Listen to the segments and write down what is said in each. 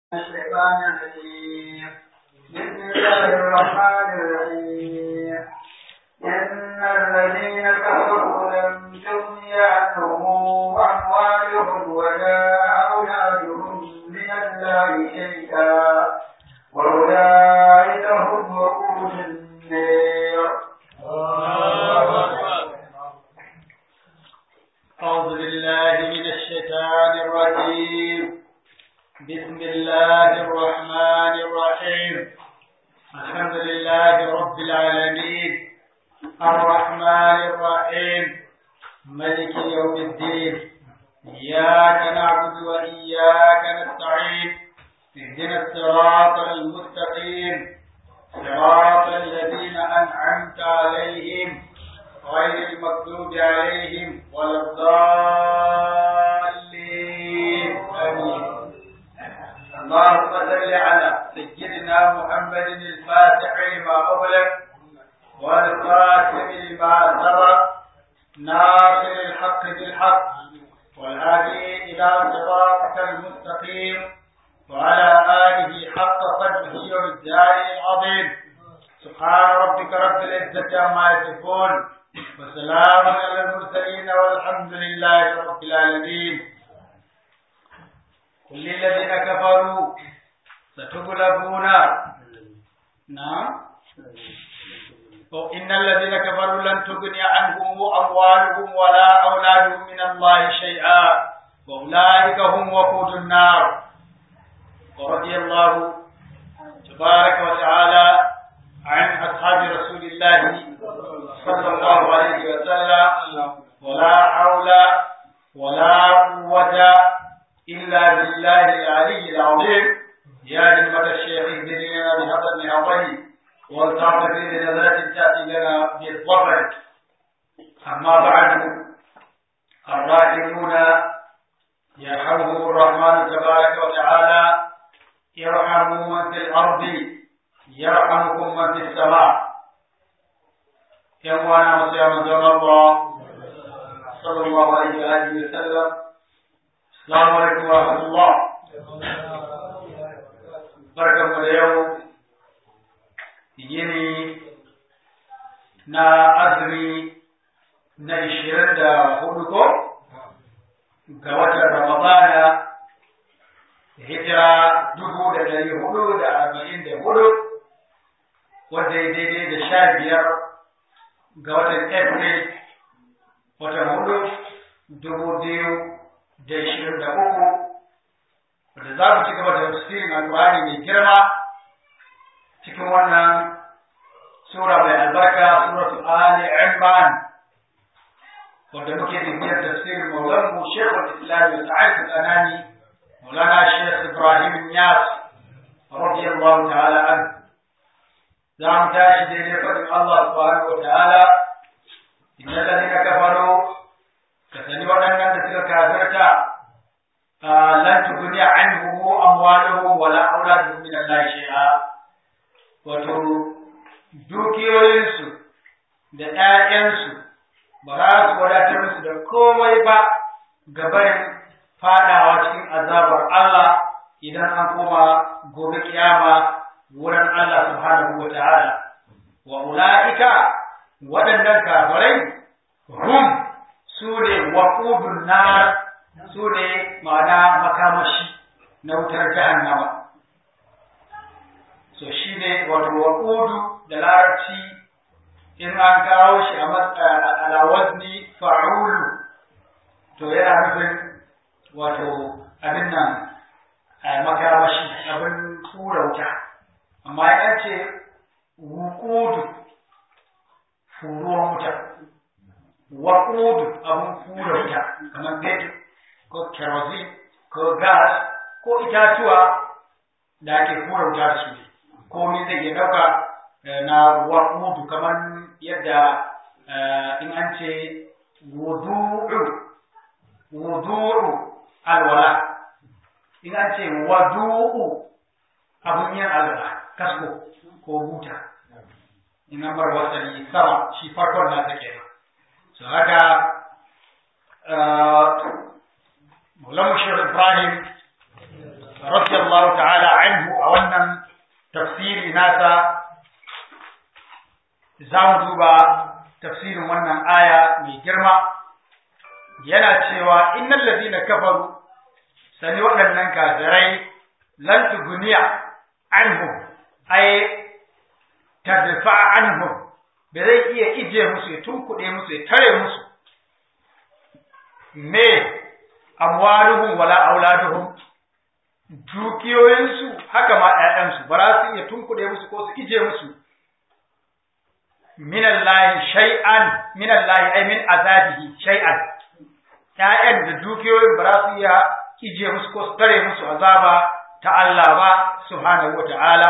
الشيطان الرجيم بسم الله الرحمن الرحيم إن الذين كفروا لم تغني عنهم أموالهم ولا أولادهم من الله شيئا وأولئك هم وقود النار أعوذ بالله من الشيطان الرجيم بسم الله الرحمن الرحيم الحمد لله رب العالمين الرحمن الرحيم ملك يوم الدين إياك نعبد وإياك نستعين اهدنا الصراط المستقيم صراط الذين أنعمت عليهم غير المغضوب عليهم ولا الضالين آمين اللهم صل على سيدنا محمد الفاتح لما أغلق والخاتم لما سبق ناصر الحق بالحق والهادي إلى صراطك المستقيم وعلى آله حق قدره والدار العظيم سبحان ربك رب العزة عما يصفون وسلام على المرسلين والحمد لله رب العالمين كل الذين كفروا ستغلبون نعم إن الذين كفروا لن تغني عنهم أموالهم ولا أولادهم من الله شيئا وأولئك هم وقود النار ورضي الله تبارك وتعالى عن أصحاب رسول الله صلى الله عليه وسلم ولا حول ولا قوة إلا بالله العلي العظيم يا همة الشيخ اهدنا لنا بهذا النعمة والتعطف بنظرة تأتي لنا بالظفر أما بعد الراحمون يرحمهم الرحمن تبارك وتعالى يرحموا من في الأرض يرحمكم من في السماء يوانا مسيا من الله صلى الله عليه وآله وسلم السلام عليكم ورحمة الله بركة اليوم yini na azumi na ishirin da hudu ko ga watan ramadana hijira dubu da dari hudu da arba'in da hudu wadda ya daidai da sha biyar ga watan april watan hudu dubu biyu da ishirin da uku wadda za mu ci gaba da tafsirin alƙur'ani mai girma cikin wannan sura mai albarka suratul ali imran wadda muke bibiyar tafsirin maulanmu shekul islam da sa'ad al-anani maulana shekh ibrahim yas radiyallahu ta'ala an za mu tashi daidai faɗin allah subhanahu wa ta'ala inna ladina kafaru ka sani waɗannan da suka kafirta lan tughni anhum amwaluhum wala auladuhum min allahi shay'a wato dukiyoyinsu da ‘ya'yansu ba za su wadatar musu da komai ba gabarin fadawa cikin azabar Allah idan an koma gobe kiyama wurin Allah subhanahu wa ta'ala. Wa ula'ika waɗannan kafirai hum su ne waƙudun na su ne ma'ana makamashi na wutar jahannama. so shi ne wato waƙudu da larabci in an kawo shi a alawazni fa'ulu to yana nufin wato abin nan makamashi abin tura wuta amma ya ce wuƙudu furuwan wuta waƙudu abin fura wuta kamar fetur ko kerosene ko gas ko itatuwa da ake fura wuta da su komai zai iya ɗauka na waƙudu kamar yadda in an ce wudu'u wudu'u alwala in an ce wadu'u abun yin alwala kasko ko buta in an bar wasali sama shi farkon na take so haka Maulana Shehu Ibrahim radiyallahu ta'ala anhu a wannan tafsiri nasa za mu duba tafsirin wannan aya mai girma yana cewa innal ladina kafaru sani waɗannan kafirai lan tuguniya anhum ay tadfa anhum ba zai iya ije musu ya tunkuɗe musu ya tare musu me amwaluhum wala auladuhum dukiyoyinsu haka ma ƴaƴansu ba za su iya tunkuɗe musu ko su ije musu minallahi shay'an minallahi ay min azabihi shay'an ƴaƴan da dukiyoyin ba za su iya ije musu ko su tare musu azaba ta Allah ba subhanahu wata'ala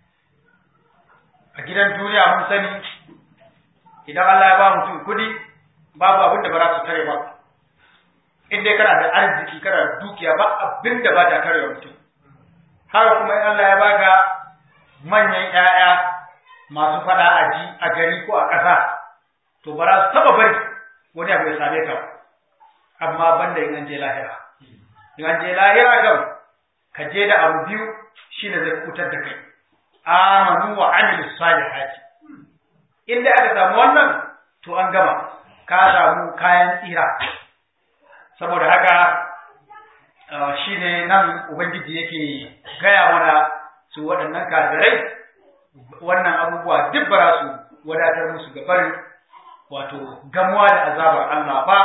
a gidan duniya mun sani idan Allah ya ba mutum kudi babu abin da ba za su tare ba in dai kana da arziki kana da dukiya ba abin da ba ta tare mutum haka kuma in Allah ya baka manyan ƴaƴa masu fada a ji a gari ko a ƙasa to ba za su taba bari wani abu ya same ka amma banda in an je lahira in an je lahira gam ka je da abu biyu shine zai kutar da kai amanu wa amilu salihati inda aka samu wannan to an gama ka samu kayan tsira saboda haka shine nan ubangiji yake gaya mana su waɗannan kafirai wannan abubuwa duk ba su wadatar musu ga barin wato gamuwa da azabar Allah ba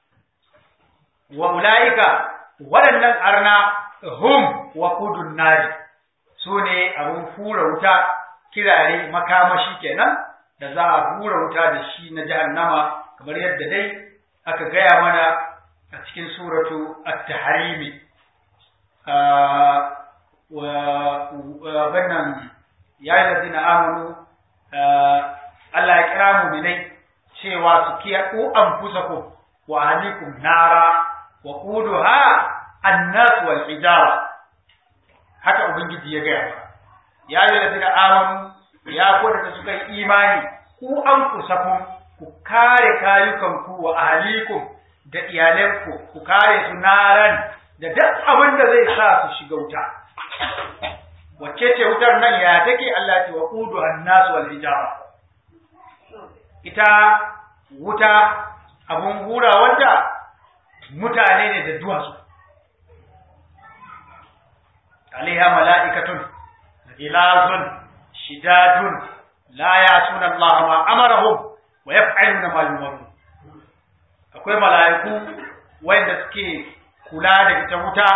wa ulaika waɗannan arna hum wa kudun nari su ne abin hura wuta kirare makamashi kenan da za a hura wuta da shi na jahannama kamar yadda dai aka gaya mana a cikin suratu at-tahrimi wa bannan ya yi ladina amanu Allah ya kira mu'minai cewa su kiya ku anfusakum wa ahlikum nara wa quduha an-nas wal hijara haka ubangiji ya gaya ya yi ladina amanu ya kodata da suka yi imani ku an kusakun ku kare kayukanku wa ahalikum da iyalanku ku kare su naran da duk abin da zai sa su shiga wuta wacce ce wutar nan ya take Allah ce wa qudu an-nas wal hijara ita wuta abun hura wanda mutane ne da duwatsu alaiha mala'ikatun ilazun shidadun la yasuna Allah ma amarahum wa yaf'aluna ma yumarun akwai mala'iku wanda suke kula da ita wuta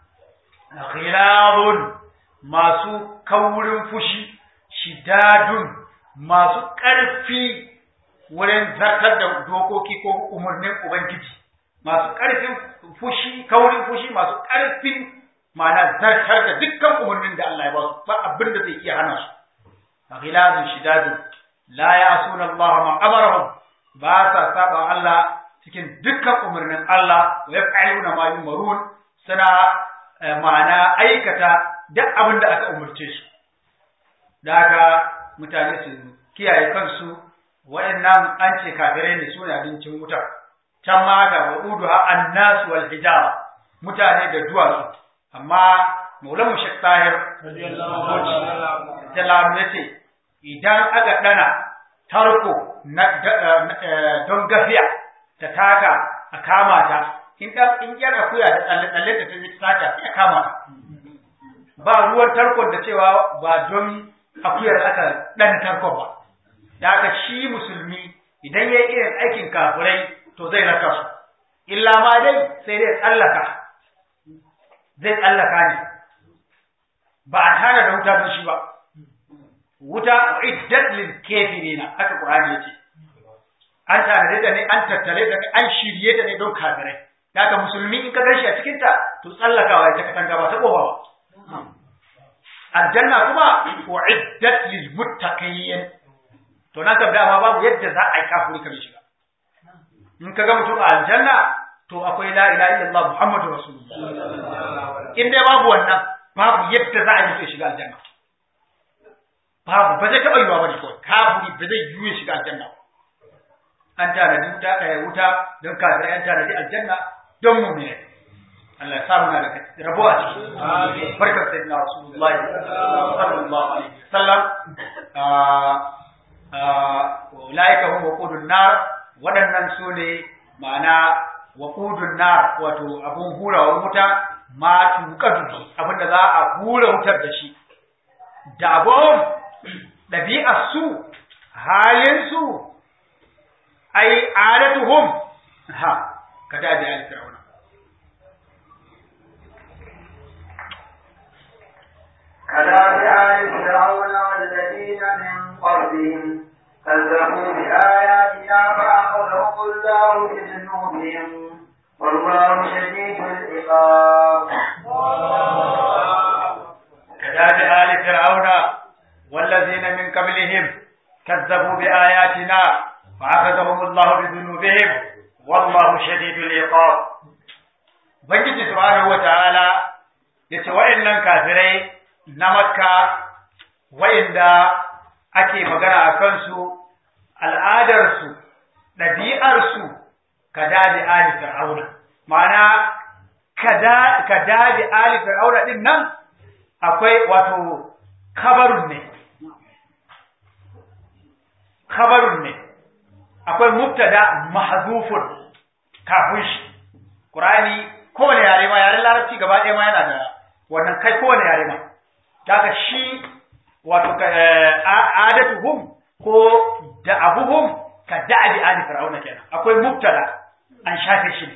ghilazun masu kaurin fushi shidadun masu ƙarfi wurin zartar da dokoki ko umarnin ubangiji masu ƙarfin fushi kaurin fushi masu ƙarfin ma'ana zartar da dukkan umarnin da Allah ya ba su ba abin da zai iya hana su ghilazun shidadun la ya'suna Allah ma amarahum ba sa saba Allah cikin dukkan umarnin Allah wa yaf'aluna ma yumarun suna ma'ana aikata duk abin da aka umarce su da haka mutane su kiyaye kansu waɗannan an ce kafirai ne suna abincin wuta can ma ga wa'uduha annas wal hijara mutane da duwatsu amma maulan mushek tahir radiyallahu ya ce idan aka dana tarko don gafiya ta taka a kama ta in dan in yar akuya da tsalle tsalle ta tafi sata sai a kama ta ba ruwan tarkon da cewa ba don akuyar aka dan tarkon ba da haka shi musulmi idan yayi irin aikin kafirai to zai raka su illa ma dai sai dai tsallaka zai tsallaka ne ba a tana da wuta don shi ba wuta iddat lil kafirina haka qur'ani yace an tare da ne an tattare da an shirye da ne don kafirai daga musulmi in ka gashi a cikin ta to tsallakawa ta katanga ba ta kofa ba aljanna kuma uiddat lil muttaqin to nan kam dama babu yadda za a yi kafiri ka shiga in ka ga mutum a aljanna to akwai la ilaha illallah muhammadu rasulullah in dai babu wannan babu yadda za a yi shiga aljanna babu ba zai taɓa yiwa bane kawai kafiri ba zai yiwu ya shiga aljanna an tanadi wuta ɗaya wuta don kafirai an tanadi aljanna don mu'mini Allah ya samu na da rabo a ciki barkar sayyidina rasulullahi sallallahu alaihi wasallam ulaika hum waqudun nar waɗannan su ne ma'ana waqudun nar wato abun hurawar wuta ma tuqadu abinda za a hura wutar da shi da abun ɗabi'ar su halin su ai adatuhum ha kada da al-fir'auna كذلك آل فرعون والذين من قبلهم كذبوا بآياتنا فأخذهم الله بذنوبهم والله شديد العقاب كذلك آل فرعون والذين من قبلهم كذبوا بآياتنا فأخذهم الله بذنوبهم والله شديد العقاب Ubangiji subhanahu wa ta'ala ya ce wa'innan kafirai na makka wa'inda ake magana a kansu al'adarsu ɗabi'arsu ka dadi ali fir'auna ma'ana ka dadi ali fir'auna ɗin nan akwai wato kabarun ne kabarun ne akwai mubtada mahzufun kafin shi Qur'ani kowane yare ma yaren larabci gaba ɗaya ma yana da wannan kai kowane yare ma daga shi wato adatuhum ko da'abuhum ka da'abi ali fir'auna kenan akwai mubtada an shafe shi ne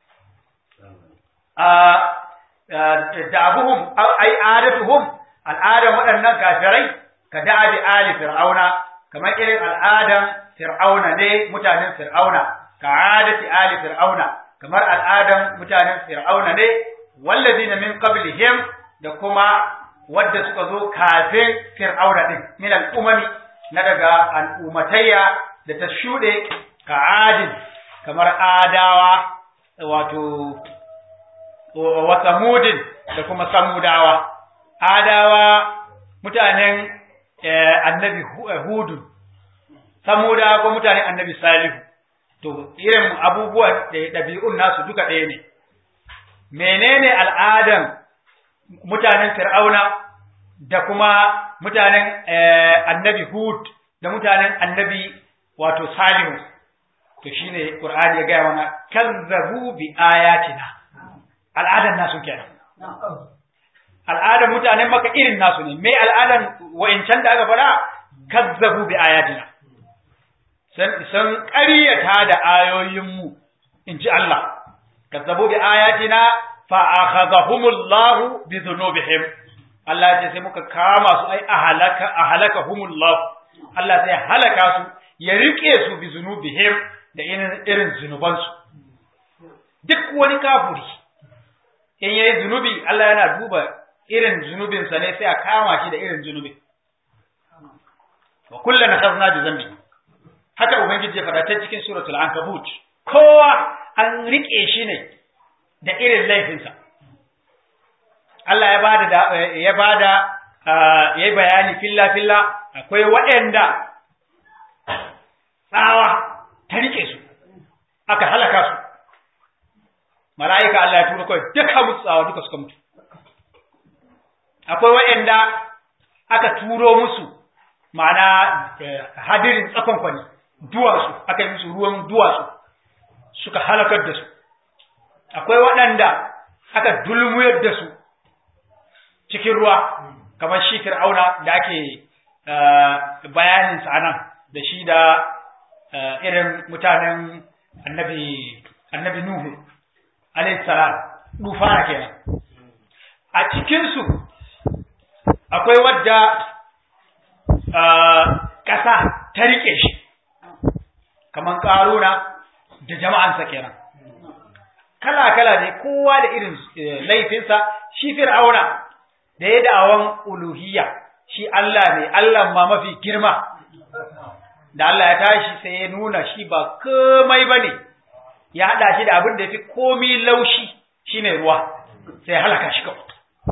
da'abuhum ai adatuhum al'adan waɗannan kafirai ka da'abi ali fir'auna kamar irin al'adan fir'auna ne mutanen fir'auna ka adati ali fir'auna kamar al'adan mutanen fir'auna ne wallazina min qablihim da kuma wadda suka zo kafin fir'auna din min al'umami na daga al'umatayya da ta shuɗe ka adin kamar adawa wato wa samudin da kuma samudawa adawa mutanen annabi hudu samudawa ko mutanen annabi salihu to irin abubuwa da ɗabi'un nasu duka ɗaya ne menene al'adan mutanen fir'auna da kuma mutanen annabi hud da mutanen annabi wato salihu to shine qur'ani ya gaya mana kazzabu bi ayatina al'adan nasu kenan al'adan mutanen maka irin nasu ne me al'adan wa'incan da aka fara kazzabu bi ayatina san ƙaryata da ayoyinmu in ji Allah kazzabu bi ayatina fa akhadhahumullahu bi dhunubihim Allah ya ce sai muka kama su ai ahalaka ahalakahumullahu Allah sai halaka su ya rike su bi zunubihim da irin zunubansu duk wani kafuri in yayi zunubi Allah yana duba irin zunubinsa ne sai a kama shi da irin zunubi wa kullan akhadna bi dhanbi haka ubangiji ya faɗa ta cikin suratul ankabut kowa an rike shi ne da irin laifinsa Allah ya bada da ya bada yayi bayani filla filla akwai waɗanda tsawa ta rike su aka halaka su mala'ika Allah ya tura kawai duka mutu tsawa duka suka mutu akwai waɗanda aka turo musu ma'ana hadirin tsakon kwani duwatsu aka yi musu ruwan duwatsu suka halakar da su akwai waɗanda aka dulmuyar da su cikin ruwa kamar shi fir'auna da ake bayanin sa nan da shi da irin mutanen annabi annabi nuhu alayhi salam dufana kenan a cikin su akwai wadda ƙasa ta rike shi kamar ƙaruna da jama'ansa kenan kala-kala ne kowa da irin laifinsa shi fir'auna da ya da'awan uluhiyya shi Allah ne Allah ma mafi girma da Allah ya tashi sai ya nuna shi ba komai ba ne ya haɗa shi da abin da ya fi komi laushi shine ruwa sai ya halaka shi kawai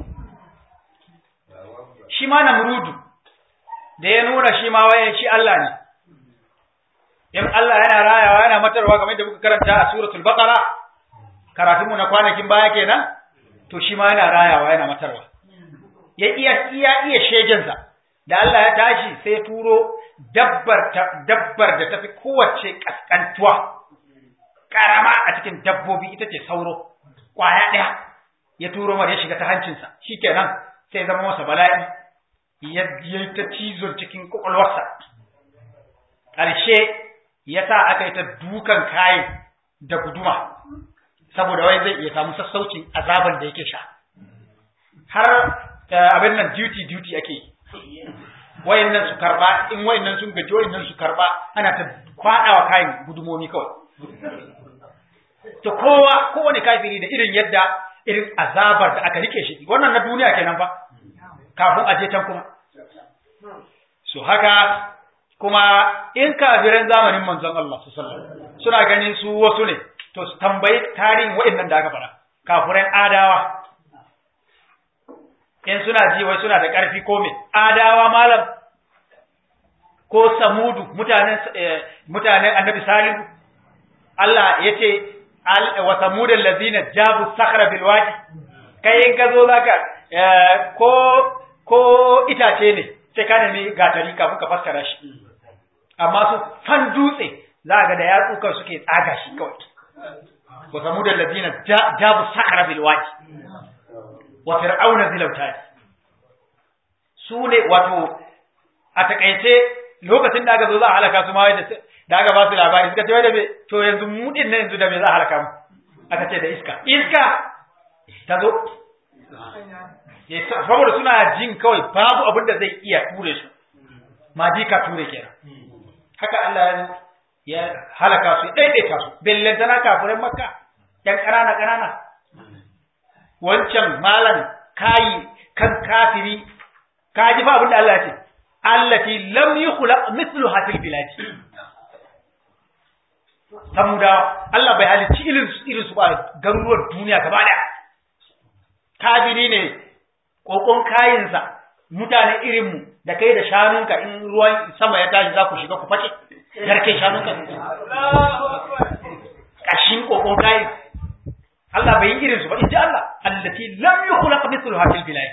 shi ma namrudu da ya nuna shi ma waye shi Allah ne in Allah yana rayawa yana matarwa kamar da muka karanta a suratul baqara karatunmu na kwanakin baya kenan to shi ma yana rayawa yana matarwa ya iya iya iya shegensa da Allah ya tashi sai turo dabbar dabbar da tafi kowace kaskantuwa karama a cikin dabbobi ita ce sauro kwaya ɗaya ya turo mar ya shiga ta hancinsa shikenan sai zama masa bala'i ya yi ta cizon cikin kwakwalwarsa ƙarshe ya sa aka yi ta dukan kayan da guduma saboda wai zai iya samu sassaucin azaban da yake sha har abin nan duty duty ake yi wayannan su karba in wayannan sun gaji wayannan su karba ana ta kwadawa kayan gudumomi kawai to kowa kowane kafiri da irin yadda irin azabar da aka rike shi wannan na duniya kenan fa kafin a je can kuma so haka kuma in kafiran zamanin manzon Allah su sallallahu suna ganin su wasu ne to su tambayi tarihin waɗannan da aka fara kafiran adawa in suna ji wai suna da ƙarfi ko me adawa malam ko samudu mutanen mutanen annabi salihu Allah ya ce wa samudal ladina jabu sakhra bil wadi kai in ka zo zaka ko ko itace ne sai ka nemi gatari kafin ka fassara shi amma su fan dutse za ga da yatsukan suke tsaga shi kawai wa samudal ladina jabu sakhra bil wadi wa fir'auna zil autad su ne wato a takaice lokacin da aka zo za a halaka su ma wai da aka ba su labari suka ce wai da me to yanzu mu din nan yanzu da me za a halaka mu aka ce da iska iska ta zo saboda suna jin kawai babu abin da zai iya ture su ma ji ka ture kenan haka Allah ya halaka su daidaita su bellantana kafirin makka yan ƙanana ƙanana wancan malan kayi kan kafiri ka ji fa abin da Allah ya ce allati lam yukhlaq mithluha fil bilad samuda Allah bai halicci irin irin su ba garuruwar duniya gaba da kafiri ne kokon kayinsa mutane irin mu da kai da shanunka in ruwan sama ya tashi za ku shiga ku fake garke shanunka kashin kokon kayin Allah bai yi irin su ba in ji Allah allati lam yukhlaq mithluha fil bilad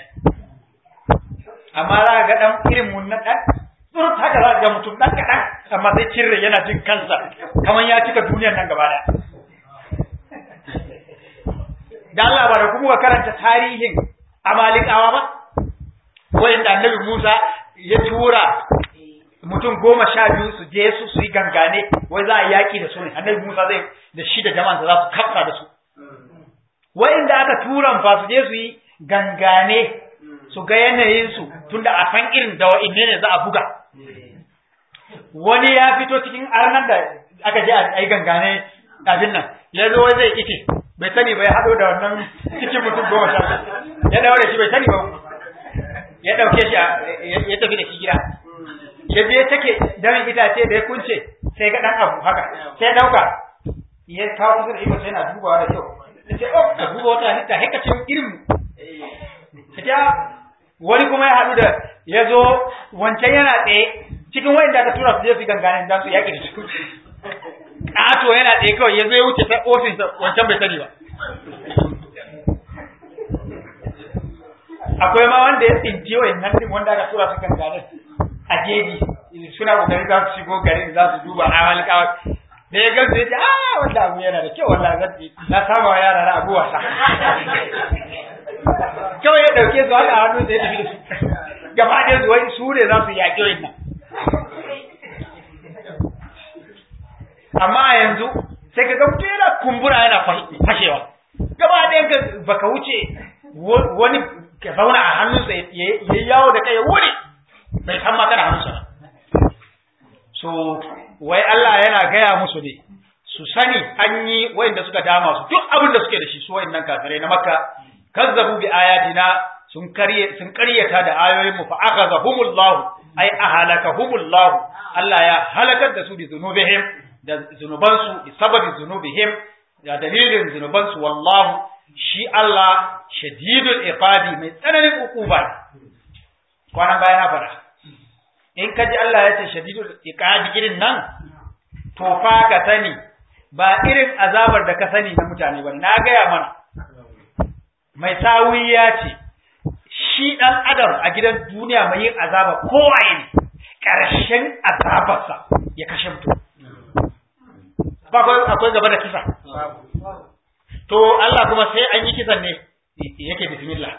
amma za ga dan irin mun na dan surut haka za ga mutum dan kadan amma sai cirre yana jin kansa kaman ya cika duniyar nan gaba da dan Allah ba da kuma ka karanta tarihin amalikawa ba wanda annabi Musa ya tura mutum goma sha biyu su je su su yi gangane wai za a yaki da su ne annabi Musa zai da shi da jama'ansa za su kafsa da su wa'inda aka turan fa su je su yi gangane su ga yanayinsu tunda a san irin da wa'inne ne za a buga wani ya fito cikin arnan da aka je a yi gangane abin nan ya zo zai ike bai sani ba ya haɗo da wannan cikin mutum goma sha ya daure shi bai sani ba ya ɗauke shi ya tafi da shi gida ya je take damin itace da ya kunce sai ga ɗan abu haka sai ya ɗauka ya kawo kusa da iko sai yana dubawa da kyau ya ce oh ka duba wata halitta haka ce irin ya wani kuma ya haɗu da ya zo wancan yana tsaye cikin wayan da aka tura su je su gangane dan su yaƙi da su ƙato yana tsaye kawai ya zo ya wuce ta ofinsa wancan bai sani ba akwai ma wanda ya tsinci wayan nan din wanda aka tura su gangane a jeji suna kokarin za su shigo garin za su duba amal kawai da ya gamsu ya ce ah wanda abu yana da kyau wallahi zan na saba wa yara na abu wasa kawai ya ɗauke su haka hannu sai ya tafi da su gaba ɗaya su wai su ne za su yaƙi wa'in nan amma a yanzu sai ka ga mutum yana kumbura yana fashewa gaba ɗaya ka baka wuce wani ka zauna a hannunsa ya yi yawo da kai ya wuri bai san ma kana hannunsa ba so wai Allah yana gaya musu ne su sani an yi wa'inda suka dama su duk abin da suke da shi su wa'innan kafirai na makka kazzabu bi ayatina sun karye sun karyata da ayoyin mu fa akhazahumullah ay ahalakahumullah Allah ya halakar da su bi zunubihim da zunuban su bi sababi zunubihim da dalilin zunuban su wallahu shi Allah shadidul iqabi mai tsananin ukuba kwanan baya na fara in ka ji Allah ya ce shadidul iqabi irin nan to fa ka sani ba irin azabar da ka sani na mutane ba na gaya mana mai sawi ya ce shi ɗan adam a gidan duniya mai yin azaba kowaye ne ƙarshen azabarsa ya kashe mutum ba akwai gaba da kisa to Allah kuma sai an yi kisan ne yake bismillah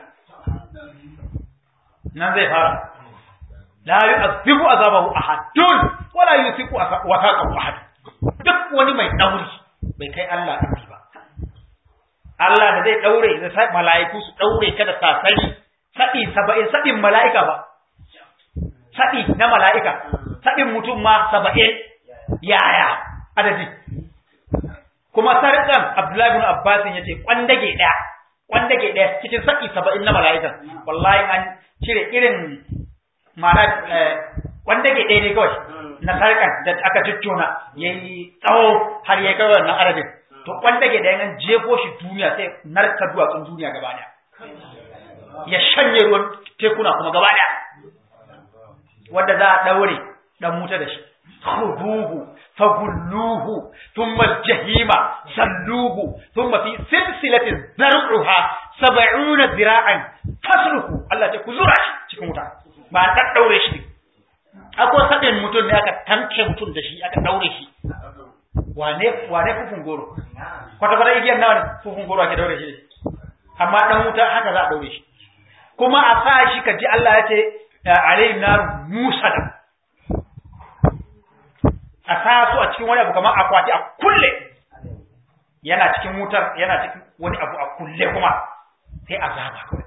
nan zai fara la yu'adhibu azabahu ahadun wala yusiku wasaqahu ahad duk wani mai dauri bai kai Allah dauri ba Allah da zai daure da sai mala'iku su daure ka da sasari sadi 70 sadin mala'ika ba sadi na mala'ika sadin mutum ma 70 yaya adadi kuma sarkan Abdullahi ibn Abbas yace kwandage daya kwandage daya cikin sadi 70 na mala'ika wallahi an cire irin ma'ana kwandage daya ne kawai na sarkan da aka tuttuna yayi tsawo har ya kai wannan adadin to kwandage daya nan jefo shi duniya sai narka duwatsun duniya gaba daya ya shanye ruwan tekuna kuma gaba daya wanda za a daure dan wuta da shi khuduhu fagulluhu thumma aljahima salluhu thumma fi silsilatin zar'uha 70 zira'an fasluhu Allah ya kuzura shi cikin wuta ba ta daure shi akwai sadin mutum ne aka tanke mutum da shi aka daure shi wane wane fufun goro kwata kwata igiyar nawa fufun goro ake daure shi amma dan wuta haka za a daure shi kuma a sa shi ka ji Allah ya ce alayhi nar musada a sa su a cikin wani abu kamar akwati a kulle yana cikin wutar yana cikin wani abu a kulle kuma sai azaba kawai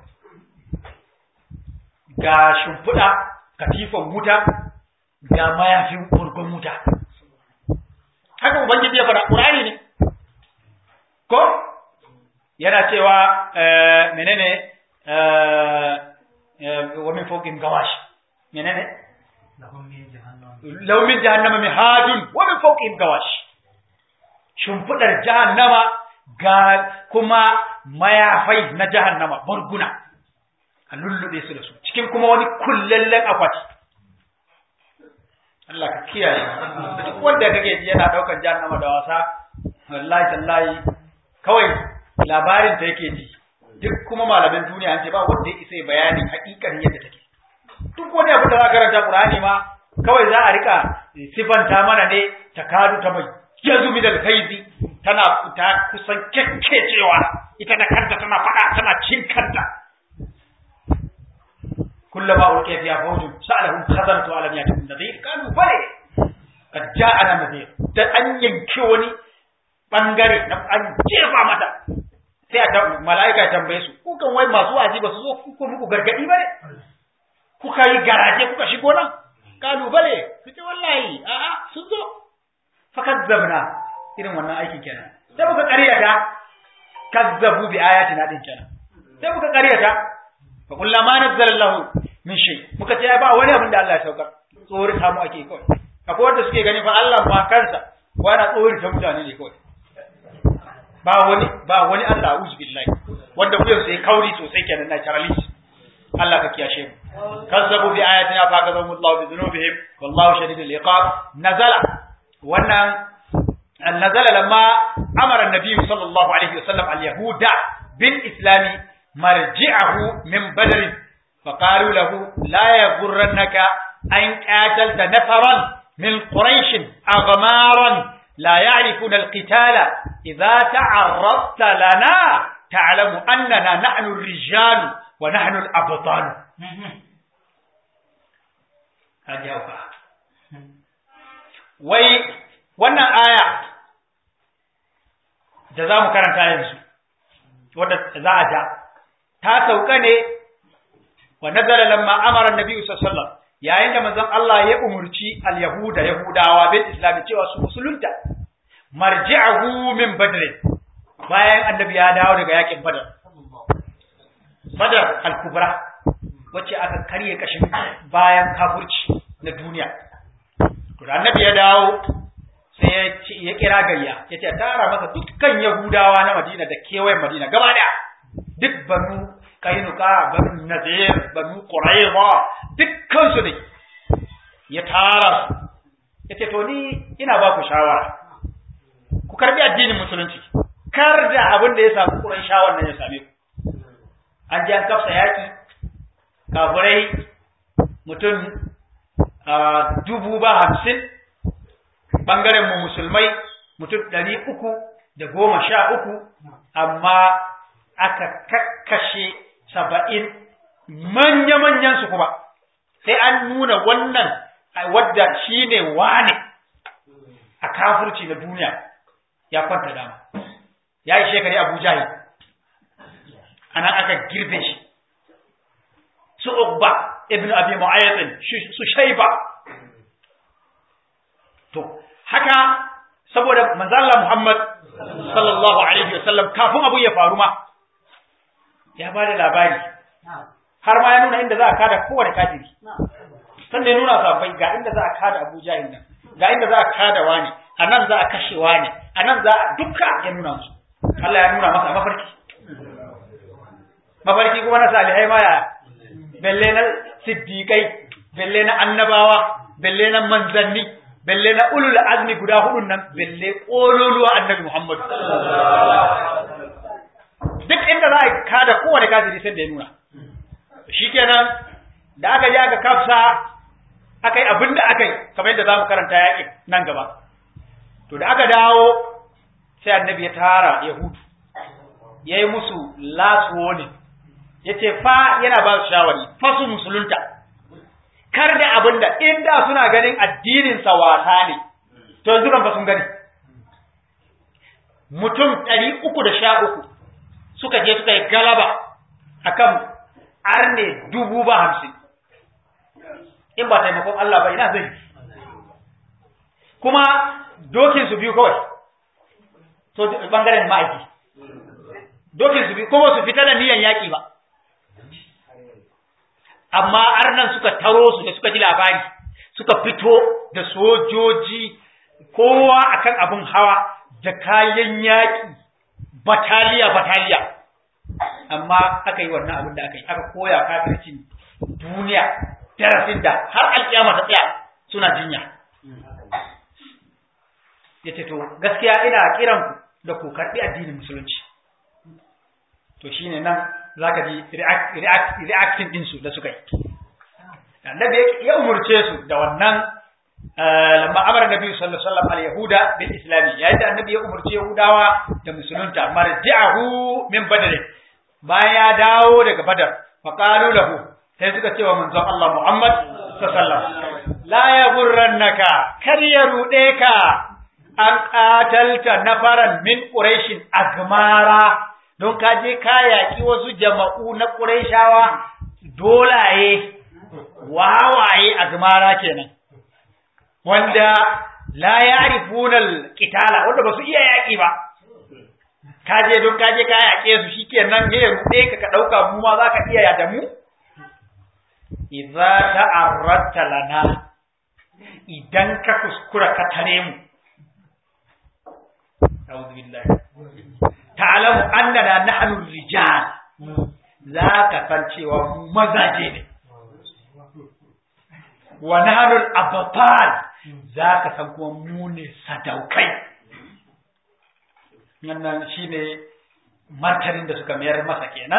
ga shimfiɗa katifan wuta ga mayafin kurgun wuta haka ubangiji ya fara ƙurani ne ko yana cewa menene wa min fawqin gawash menene law min jahannama mihadun wa min fawqin gawash shimfidar jahannama ga kuma mayafai na jahannama barguna a lullube su da su cikin kuma wani kullallen akwati Allah ka kiyaye duk wanda kake ji yana daukan jahannama da wasa wallahi tallahi kawai labarin ta yake ji duk kuma malamin duniya an ce ba wanda ya isa bayanin hakikanin yadda take duk wani abu da za karanta Qur'ani ma kawai za a rika sifanta mana ne ta kadu ta mai yazu min alkhaizi tana ta kusan kekkecewa ita da kanta tana fada tana cin kanta kullama ulqiya fiha fawjun sa'alahum khazanatu alam yatikum nadhir kanu bale kad ja'ana nadhir da an yanke wani bangare na an jefa mata sai a mala'ika ya tambaye su ku kan wai masu wazi ba su zo ku muku gargadi ba ne kuka yi garaje kuka shigo nan kalubale su ce wallahi a'a sun zo fakazzabna irin wannan aikin kenan sai muka ƙaryata kazzabu bi ayatina din kenan sai muka ƙaryata fa kullu ma nazzala Allah min shay muka ce ba wani abin da Allah ya saukar tsori ta mu ake kawai akwai wanda suke gani fa Allah ba kansa ko yana tsori ta mutane ne kawai ba wani ba wani Allah a'udhu billahi wanda kuyan sai kauri sosai kenan na charalist Allah ka kiyashe mu kazzabu bi ayatina fa kazzabu Allah bi dhunubihim wallahu shadidul iqab nazala wannan nazala lamma amara an-nabi sallallahu alaihi wasallam al-yahuda bil islam marji'ahu min badr فقالوا له لا يغرنك أن قاتلت نفرا من قريش أغمارا لا يعرفون القتال إذا تعرضت لنا تعلم أننا نحن الرجال ونحن الأبطال هذه أوقع wai wannan aya da za mu karanta yanzu wadda za a ja ta sauka ne wa nazara lamma amara annabi sallallahu alaihi wasallam yayin da manzon Allah ya umurci al-yahuda yahudawa bil islam cewa su musulunta marji'ahu min badr bayan annabi ya dawo daga yakin badar badar al-kubra wacce aka karye kashin bayan kafirci na duniya to da annabi ya dawo sai ya kira gayya ya ce tara masa dukkan yahudawa na madina da kewayen madina gaba daya duk banu kainuka banu nazir banu quraiza dukkan su ne ya tara su yace to ni ina ba ku shawara ku karbi addinin musulunci kar da abin da ya samu quraishawan nan ya same ku an ji an kafsa yaƙi kafirai mutum dubu ba hamsin ɓangaren mu musulmai mutum ɗari uku da goma sha uku amma aka kakkashe saba'in manya-manyan su kuma sai an nuna wannan wadda shi ne wane a kafurci na duniya ya kwanta dama ya yi shekari abu jahi a nan aka girbe shi su ukba ibn abi mu'ayyatin su shaiba to haka saboda manzala muhammad sallallahu alaihi wasallam kafin abu ya faru ma ya ba da labari har ma ya nuna inda za a kada kowane kafiri sannan ya nuna sabai ga inda za a kada abu jahil nan ga inda za a kada wani a nan za a kashe wani a nan za a duka ya nuna musu Allah ya nuna masa mafarki mafarki kuma na salihai ma ya belle na siddiƙai belle na annabawa belle na manzanni belle na ulul azmi guda hudun nan belle ƙololuwa annabi Muhammad duk inda za a kada kowane kafiri sai da ya nuna shikenan da aka je aka kafsa aka yi abin da aka yi kamar yadda za mu karanta yaƙi nan gaba to da aka dawo sai annabi ya tara yahudu ya yi musu last warning ya ce fa yana ba su shawari fa su musulunta kar da abin da inda suna ganin addininsa wasa ne to yanzu kan fa sun gani mutum ɗari uku da sha uku suka je suka yi galaba akan arne dubu ba hamsin in ba taimakon Allah ba ina zai kuma dokin su biyu kawai so bangaren ma'aiki dokin su biyu kuma su fita da niyan yaƙi ba amma arnan suka taro su da suka ji labari suka fito da sojoji kowa akan abin hawa da kayan yaƙi bataliya bataliya amma aka yi wannan abin da aka yi aka koya kafircin duniya darasin da har alƙiyama ta tsaya suna jinya ya ce to gaskiya ina kiran ku da ku karɓi addinin musulunci to shine nan zaka ji reacting din su da suka yi annabi ya umurce su da wannan lamma amara nabi sallallahu alaihi wasallam al-yahuda bil islami yayin da annabi ya umurce yahudawa da musulunta marji'ahu min badr bayan ya dawo daga badar fa qalu lahu sai suka ce wa manzon Allah Muhammad sallallahu alaihi wasallam la yaghurrannaka kar ya rude ka an qatalta nafaran min quraishin agmara don ka je ka yaƙi wasu jama'u na quraishawa dolaye wawaye agmara kenan wanda la ya'rifuna al-qitala wanda ba su iya yaƙi ba ka je don ka je ka yaƙe su shikenan ne ya rude ka ka dauka mu ma zaka iya ya da mu idza ta'arradta lana idan ka kuskura ka tare mu a'udhu billahi ta'lamu annana nahnu rijal zaka san cewa mu mazaje ne wa nahnu al-abtal zaka san kuma mu ne sadaukai wannan shine martanin da suka mayar masa kenan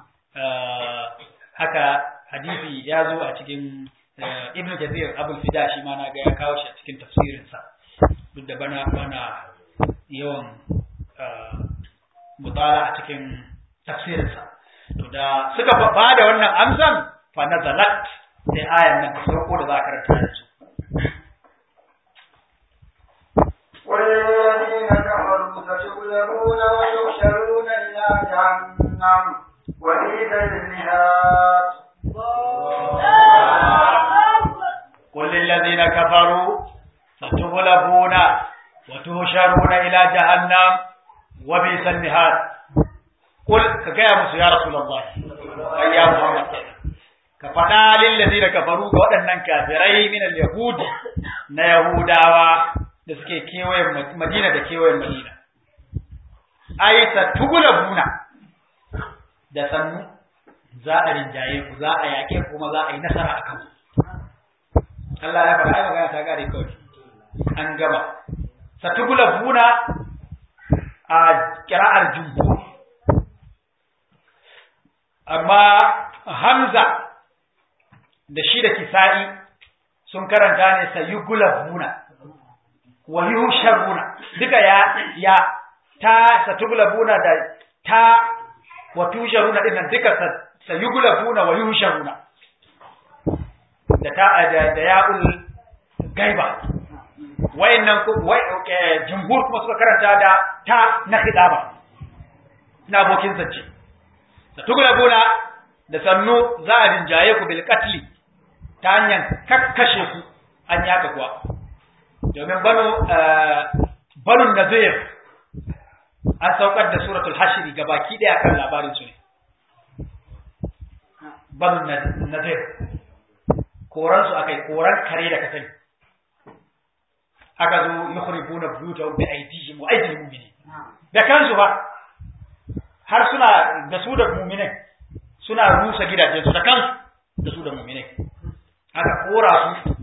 haka hadisi ya zo a cikin ibn Jazir Abul Fida shi ma na ga ya kawo shi a cikin tafsirinsa duk da bana bana yawan mutala a cikin tafsirinsa to da suka ba da wannan amsan fa nazalat sai ayan nan ta farko da za ka karanta da su والذين كفروا ستغلبون ويحشرون إلى جهنم وبئس المهاد قل للذين كفروا ستغلبون وتهشرون إلى جهنم وبئس المهاد قل كجاء musu ya rasulullah ai ya muhammad ka faɗa lillazina kafaru ga waɗannan kafirai min al-yahud na yahudawa da suke kewayen madina da kewayen madina ai ta tugula buna da sannu za a rinjaye ku za a yaƙe kuma za a yi nasara a kanku Allah ya faɗa ai magana ta gare kawai an gaba satugula buna a kira'ar jumhur amma hamza da shi da kisa'i sun karanta ne sayugulabuna wa yusharuna duka ya ya ta satugulabuna da ta wa tusharuna dinnan duka sayugulabuna wa yusharuna da ta da, da ya'ul gaiba wayannan wai jumhur kuma suka karanta da ta na khidaba na abokin zance satugulabuna da sannu za a rinjaye ku bil qatli ta hanyar kakkashe ku an yaka kuwa domin banu banu nazir an saukar da suratul hashri ga baki daya kan labarin su ne banu nazir koran su akai koran kare da kasai aka zo yukhribuna buyutahum bi aydihim wa aydil mu'minin da kansu ba har suna da su da mu'minai suna rusa gidajensu da kansu da su da mu'minai aka kora su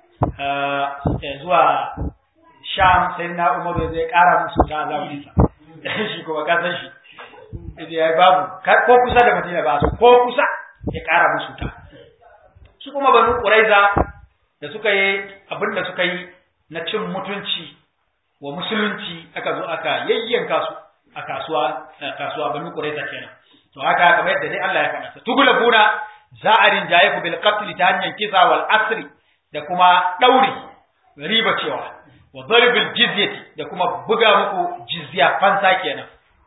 zuwa sham sai na umaru zai kara musu ta zamaninsa shi kuma ka san shi ya babu ko kusa da madina ba su ko kusa ya kara musu ta su kuma banu quraiza da suka yi abin da suka yi na cin mutunci wa musulunci aka zo aka yayyanka su a kasuwa kasuwa banu quraiza kenan to haka kamar yadda dai Allah ya faɗa tugulabuna za a rinjaye ku bil qatl ta hanyar kisa wal asri da kuma dauri riba cewa wa darbil jizyati da kuma buga muku jizya fansa kenan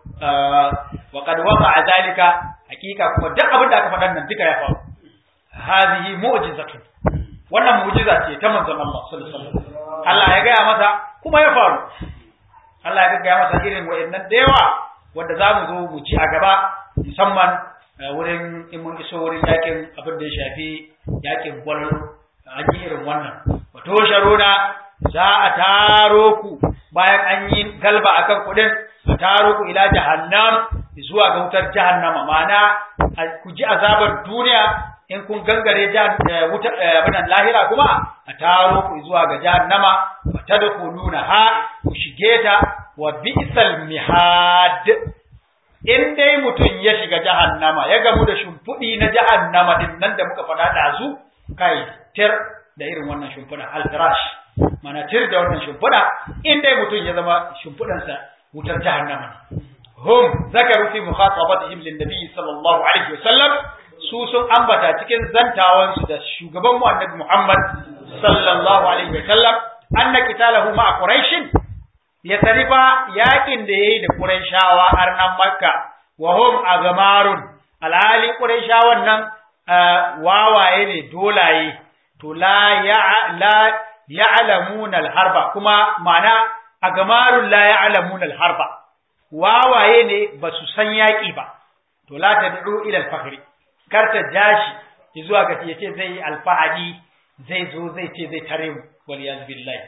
wa qad waqa'a zalika hakika kuma duk abin da aka faɗan nan duka ya faru hadhihi mu'jizatun wannan mu'jiza ce ta manzon Allah sallallahu alaihi wasallam Allah ya gaya masa kuma ya faru Allah ya gaya masa irin wa'annan da yawa wanda za mu zo mu ci a gaba musamman wurin in mun iso wurin yakin abin da ya shafi yakin gwal an yi irin wannan wato sharuna za a taro ku bayan an yi galba akan kudin a taro ku ila jahannam zuwa ga wutar jahannama ma'ana ku ji azabar duniya in kun gangare wutar abinan lahira kuma a taro ku zuwa ga jahannama fa tadkhuluna ha ku shige ta wa bi'sal mihad in dai mutum ya shiga jahannama ya gamu da shimfiɗi na jahannama din nan da muka faɗa ɗazu kai tir da irin wannan shimfiɗa alfirash mana tir da wannan shimfiɗa in dai mutum ya zama shimfiɗansa wutar jahannama ne hum zakaru fi mukhatabatihim lin nabiy sallallahu alaihi wasallam su sun ambata cikin zantawan su da shugaban mu annabi Muhammad sallallahu alaihi wasallam anna qitalahu ma quraishin ya tarifa yakin da yayi da Qurayshawa arnan Makka wa hum agmarun alhali Qurayshawan nan wawaye ne dolaye to la ya la ya'lamuna alharba kuma ma'ana agmarun la ya'lamuna alharba wawaye ne ba su san yaki ba to la tad'u ila alfakhri kar ta jashi zuwa ga yace zai yi alfahari zai zo zai ce zai tare mu wal yaz billahi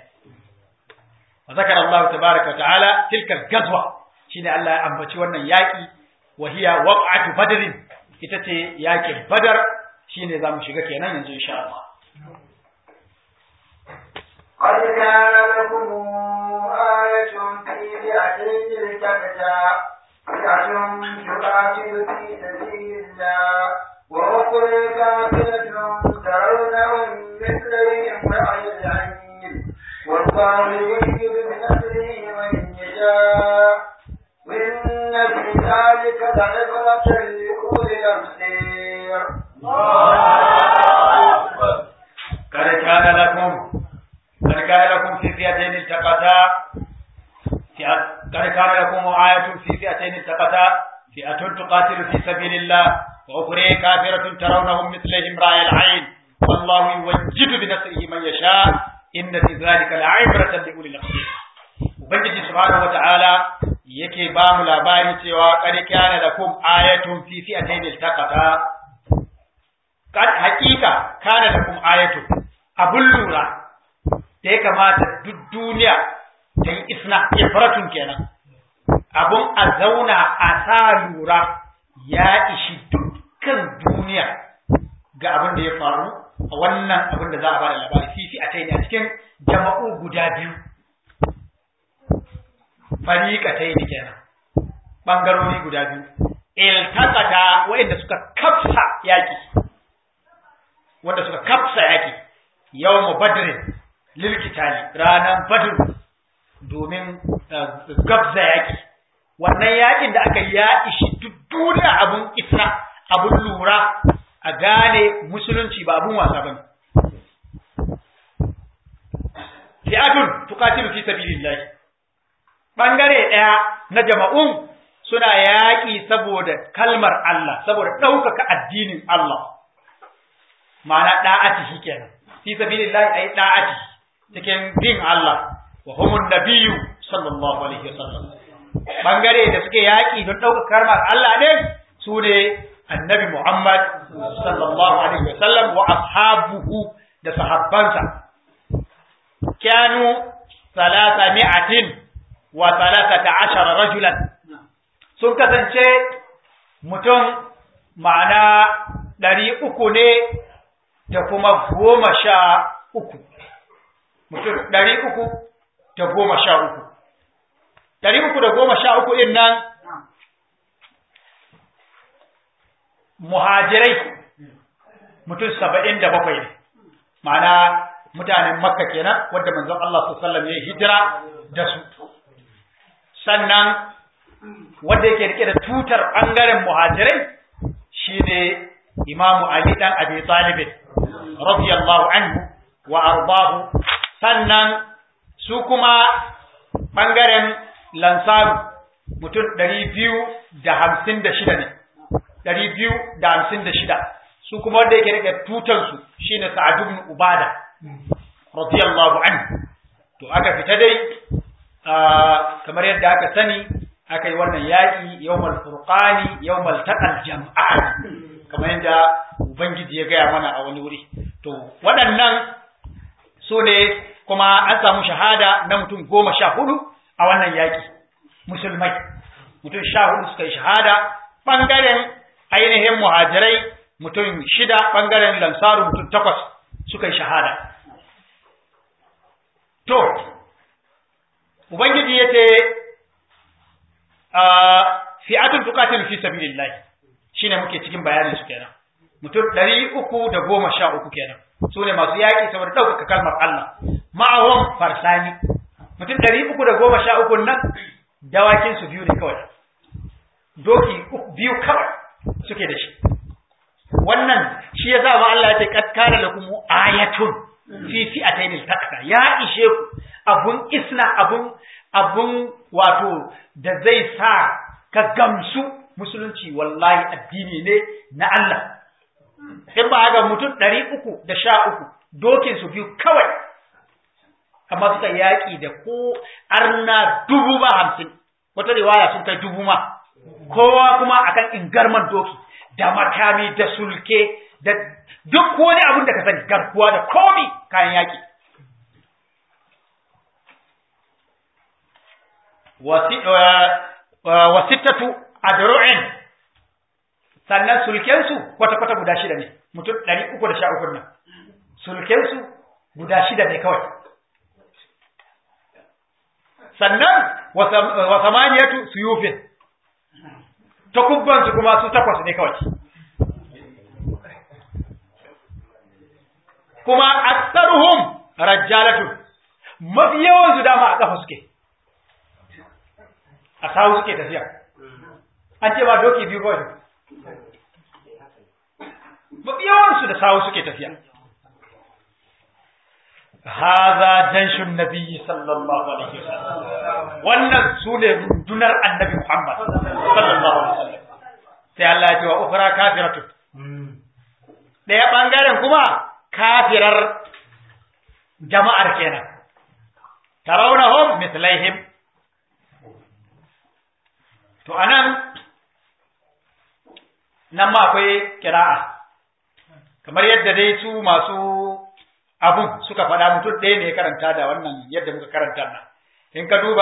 وذكر الله تبارك وتعالى تلك الغزوة شين الله أنبتي وانا ياكي وهي وقعة بدر إتتي ياكي بدر شين ذا مشيغا كينا ينزو إن شاء الله قد كان لكم آية في فئتين التقتا فئة تقاتل في سبيل الله وأخرى كافرة ترونهم مثلهم رأي العين والله يؤيد بنصره من يشاء وإن في ذلك لعبرة لأولي الأبصير قد كان لكم قد كان لكم في فئتين التقتا قد كان لكم آية في فئتين التقتا فئة تقاتل في سبيل الله وأخرى كافرة ترونهم مثلهم رأي العين والله يوجد بنصره من يشاء inna fi zalika la'ibratan li ulil absar ubangiji subhanahu wata'ala yake ba mu labari cewa qad kana lakum ayatun fi fi'atayn iltaqata kad haqiqa kana lakum ayatun abun lura da ya kamata duk duniya ta yi isna ifratun kenan abun a zauna a sa lura ya ishi dukkan duniya ga abin da ya faru a wannan abin da za a bada labari fifi a taini a cikin jama'u guda biyu fariƙa taini kenan ɓangarori guda biyu iltaqata wa'inda suka kafsa yaki wanda suka kafsa yaki yawmu badr lil kitali ranan badr domin gabza yaki wannan yakin da aka ya ishi duk duniya abun isra abun lura a gane musulunci ba abun wasa bane fi'atun tuqatilu fi sabilillah bangare daya na jama'un suna yaƙi saboda kalmar Allah saboda ɗaukaka addinin Allah ma'ana da'ati shikenan fi sabilillah ay da'ati cikin din Allah wa humun nabiyyu sallallahu alaihi wasallam bangare da suke yaƙi don ɗaukaka kalmar Allah ɗin su ne annabi Muhammad sallallahu alaihi wasallam wa ashabuhu da sahabbansa كانوا ثلاثمائة وثلاثة عشر رجلا sun kasance mutum ma'ana ɗari uku ne da kuma goma sha uku mutum ɗari uku da goma sha uku ɗari uku da goma sha uku ɗin nan muhajirai mutum saba'in da bakwai ne ma'ana mutanen makka kenan wadda manzon Allah sallallahu alaihi ya hijira da su sannan wanda yake rike da tutar bangaren muhajirai shine imamu ali dan abi talib radiyallahu anhu wa ardahu sannan su kuma bangaren lansaru mutum ɗari biyu da hamsin da shida ne ɗari biyu da hamsin da shida su kuma wanda yake rike tutansu shine sa'ad ibn ubada radiyallahu anhu to aka fita dai kamar yadda aka sani aka yi wannan yaƙi yawmal furqani yawmal taqal jam'an kamar yadda ubangiji ya gaya mana a wani wuri to waɗannan su ne kuma an samu shahada na mutum goma sha hudu a wannan yaƙi musulmai mutum sha hudu suka yi shahada ɓangaren ainihin muhajirai mutum shida ɓangaren lansaru mutum takwas suka yi shahada. To, Ubangiji ya ce, fi'atun tukatin fi sabilillahi shi ne muke cikin bayanin su kenan. Mutum ɗari uku da goma sha uku kenan, su ne masu yaƙi saboda ɗaukaka kalmar Allah. Ma'awon farsani, mutum ɗari uku da goma sha uku nan dawakin su biyu ne kawai. Doki biyu kawai suke da shi. wannan shi ya sa ma Allah ya ce kad kana lakum ayatun fi fi'atayn al ya ishe ku abun isna abun abun wato da zai sa ka gamsu musulunci wallahi addini ne na Allah in ba ga mutum ɗari uku da sha uku dokin su biyu kawai amma suka yaƙi da ko arna dubu ba hamsin wata riwaya sun kai dubu ma kowa kuma akan ingarman doki da makami da sulke da duk wani abin da ka sani garkuwa da komi kayan yaki wasittatu adru'in sannan sulkensu kwata-kwata guda shida ne mutum ɗari uku da sha uku nan sulkensu guda shida ne kawai sannan wa samaniyatu suyufin takubbansu kuma su takwas ne kawai kuma aktsaruhum rajjalatun mafi yawan su dama a kafa suke a sawu suke tafiya an ce ba doki biyu kawai mafi yawan su da sawu suke tafiya هذا جيش النبي صلى الله عليه وسلم wannan sune rundunar annabi Muhammad sallallahu alaihi wasallam sai Allah ya ce wa ukhra kafiratu daya bangaren kuma kafirar jama'ar kenan tarawnahum mithlaihim to anan nan ma akwai kira'a kamar yadda dai su masu abun suka faɗa mutum ɗaya ne ya karanta da wannan yadda muka karanta nan in ka duba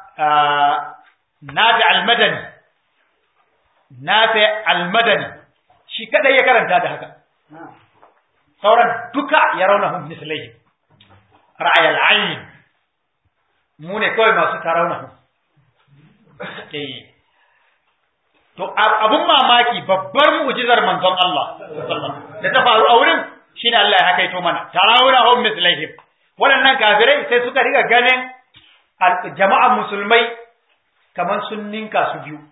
nafi almadani nafi almadani shi kadai ya karanta da haka sauran duka ya rauna hun misalai ra'ayal ayin mu ne kawai masu tarauna hun to abun mamaki babbar mu'jizar manzon Allah da ta faru a wurin shine Allah ya hakaito mana tarawuna hum mislaihim waɗannan kafirai sai suka riga ganin jama'an musulmai kamar sun ninka su biyu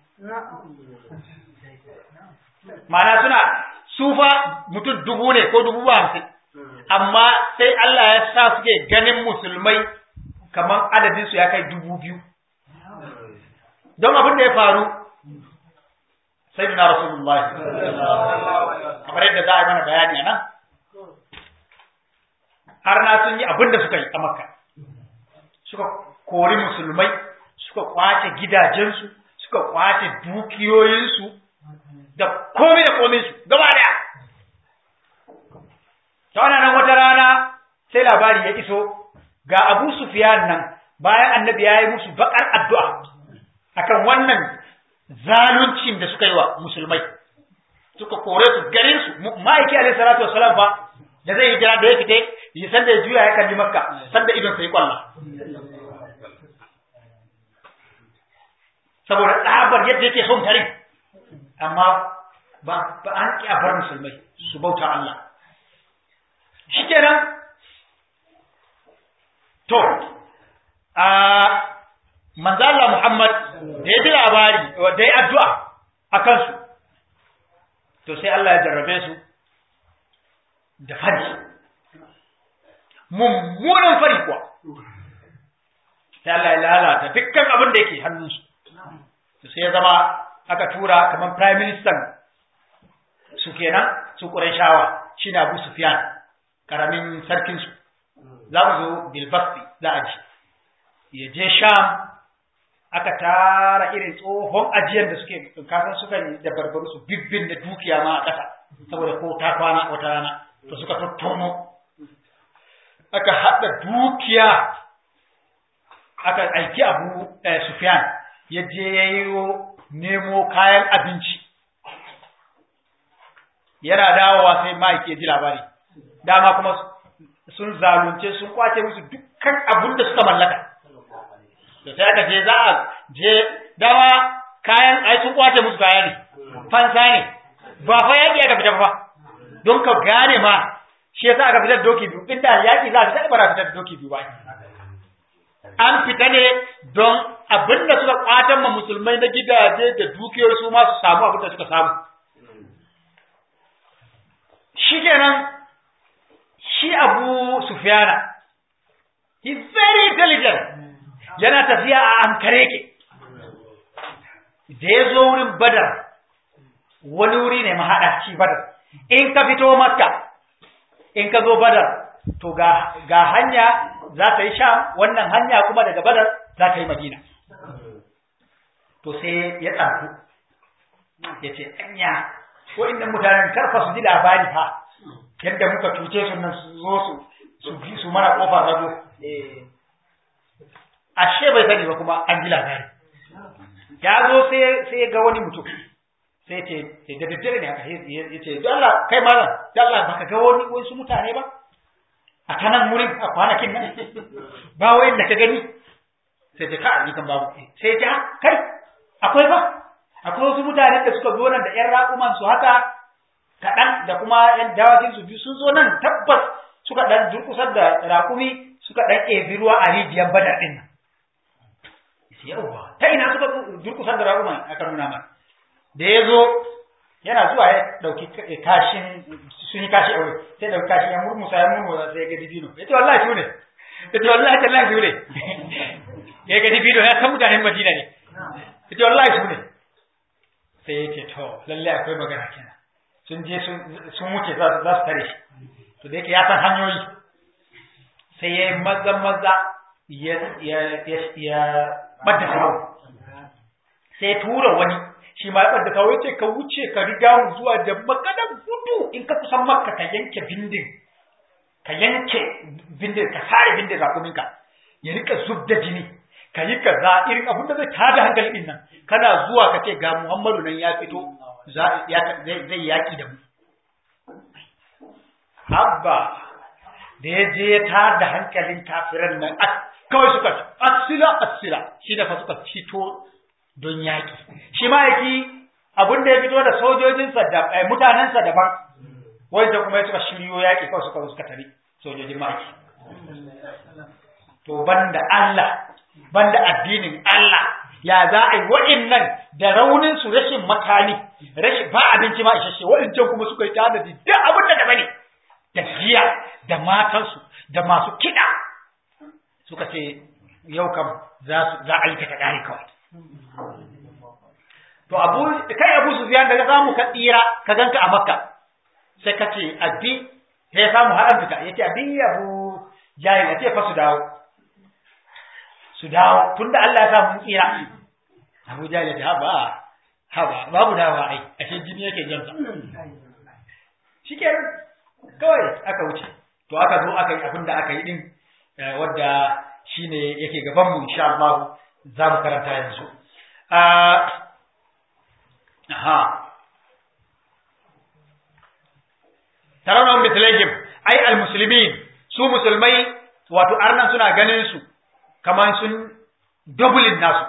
ma'ana suna sufa mutum dubu ne ko dubu hamsin amma sai Allah ya sa suke ganin musulmai kamar adadin su ya kai dubu biyu don abin da ya faru sai na rasulullahi kamar yadda za a yi mana bayani a nan har na sun yi abin da suka yi a makka suka kori musulmai suka kwace gidajensu suka kwace dukiyoyinsu da komai da komai su gaba daya ta wannan nan wata rana sai labari ya iso ga Abu Sufyan nan bayan annabi ya yi musu bakar addu'a akan wannan zaluncin da suka yi wa musulmai suka kore su garin su ma'aiki alaihi salatu wassalam fa da zai hijira da ya fite yi sanda ya juya ya kalli makka sanda idon sai kwalla saboda tsabar yadda yake son tarin amma ba ba an ki a bar musulmai su bauta Allah shikenan to a manzo Allah Muhammad da ya ji labari da ya addu'a akan su to sai Allah ya jarrabe su da fari mummunan fari kuwa sai Allah ya lalata dukkan abin da yake hannunsu to sai ya zama aka tura kamar prime minister su kenan su Qurayshawa shine Abu Sufyan karamin sarkin su za mu zo Bilbasti za a ji ya je Sham aka tara irin tsohon ajiyar da suke kasan suka yi da barbaru su bibbin da dukiya ma a ƙasa saboda ko ta kwana wata rana to suka tattono aka haɗa dukiya aka aiki abu Sufyan ya je ya yi nemo kayan abinci yana dawowa sai ma'aiki ya ji labari dama kuma sun zalunce sun kwace musu dukkan abin da suka mallaka da sai aka je za a je dama kayan ai sun kwace musu kaya ne fansa ne ba fa yaƙi aka fita fa don ka gane ma shi yasa aka fitar doki biyu inda yaƙi za a fita ba za fitar da doki biyu ba an fita ne don abin da suka kwatan ma musulmai na gidaje da dukiyoyi su ma su samu abin da suka samu shi kenan shi abu sufyana he very intelligent yana tafiya a ankare ke da ya zo wurin badar wani wuri ne mahaɗa shi badar in ka fito makka in ka zo badar to ga, ga hanya za ta yi sham wannan hanya kuma daga badar za ta yi madina to sai ya tsaku ya ce anya ko inda mutanen karfa su ji labari fa yadda muka cuce su nan su zo su su bi su mana kofar rago ashe bai sani ba kuma an ji labari ya zo sai sai ga wani mutum sai ce sai da daddare ne haka ya ce don Allah kai malam don Allah baka ga wani wasu mutane ba a ta nan wurin a kwanakin nan ba wayan da ka gani sai ce ka ni kan babu sai ce kai akwai ba akwai wasu mutane da suka zo nan da ƴan raƙuman su haka kaɗan da kuma ƴan dawakin su biyu sun zo nan tabbas suka ɗan durƙusar da raƙumi suka ɗan ɗebi ruwa a rijiyar badar ɗin nan yawwa ta ina suka durƙusar da raƙuman aka nuna mana da ya zo yana zuwa ya ɗauki kashin sun yi kashi a wuri sai ɗauki kashin ya murmusa ya murmusa sai ya ga dibino ya ce wallahi su ne ya ce wallahi tallahi su ne ya ga dibino ya san mutanen madina ne ya ce wallahi su ne sai ya ce to lalle akwai magana kenan sun je sun wuce za su tare shi to da yake ya san hanyoyi sai ya yi maza maza ya ɓadda kawo sai ya tura wani shi ma ya ɓadda kawo ya ce ka wuce ka riga mu zuwa da maganar gudu in ka kusan makka ka yanke bindin ka yanke bindin ka sare bindin rakuminka ya rika zub da jini ka yi kaza irin abin da zai tada hankali din nan kana zuwa ka ce ga Muhammadu nan ya fito zai yaki da mu Abba da ya je ya tada hankalin kafiran nan kawai suka asila asila shi da fa suka fito don yaki shi ma yaki abin da ya fito da sojojinsa da mutanensa daban wanda kuma ya suka shiryo yaƙi kawai suka suka tare sojojin maki to banda Allah banda addinin Allah ya za a yi wa'innan da raunin su rashin makani rashin ba abinci ma isasshe wa'incan kuma suka yi tanadi duk abin da daban ne da giya da matansu da masu kiɗa suka ce yau kam za a yi ta ƙari kawai to abu kai abu su ziyan daga samu ka tsira ka ganka a makka sai ka ce abi sai ya samu haɗan fita ya ce abi abu jahil ya ce fa su dawo su dawo tunda Allah ya sa mun tsira abu jahil ya ce haba haba babu dawa ai ashe jini yake jan sa shikenan kawai aka wuce to aka zo aka yi abin da aka yi din wadda shine yake gaban mu insha Allah za mu karanta yanzu aha tarawna mithlihim ai almuslimin su musulmai wato arnan suna ganin su kaman sun dublin nasu